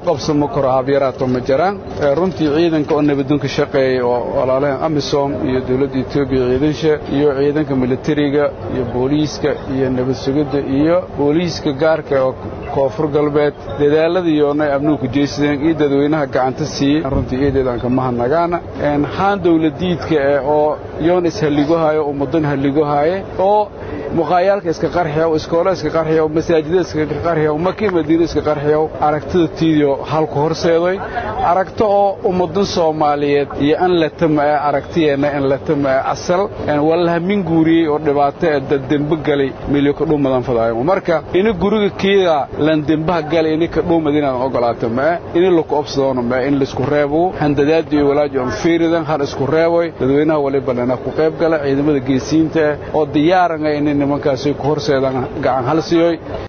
qabsamo karo habyaraato ma jiraan runtii ciidanka oo nabadunka shaqeeyay oo walaalaha amisom iyo dowladda etoobiya ciidansha iyo ciidanka militariga iyo booliiska iyo nabad sugidda iyo booliiska gaarka oo koonfur galbeed dadaaladiiyoonay abnuuku jeysadeen iyo dadweynaha gacanta siiyey runtii eedeedaan ka mahadnagaana haan dawladiidka eh oo yoon ishalligohayo ummadan halligohaaye oo muqaayaalka iska qarxiyaw iskoola iska qarxiyaw masaajida iska qarxiyaw makii madiina iska qarxiyaw aragtida tiidio halku horseeday aragto oo ummadan soomaaliyeed iyo an latama ee aragtiyeenna in latama ee asal wallahamin guuriyey oo dhibaato ee daddembe galay milyo ka dhuumadan fadaayo marka ini guriga kiida lan dembaha galay ini ka dhuumad inaadan ogolaato mae ini laku obsadoono mae in laisku reebo handadaadi iyo walaaji on fiiridan hal isku reeboy dadweynaha waliba lana ku qayb gala ciidamada geesiinta oo diyaaranga ini nimankaasi ku horseedaan gacan hal siyoy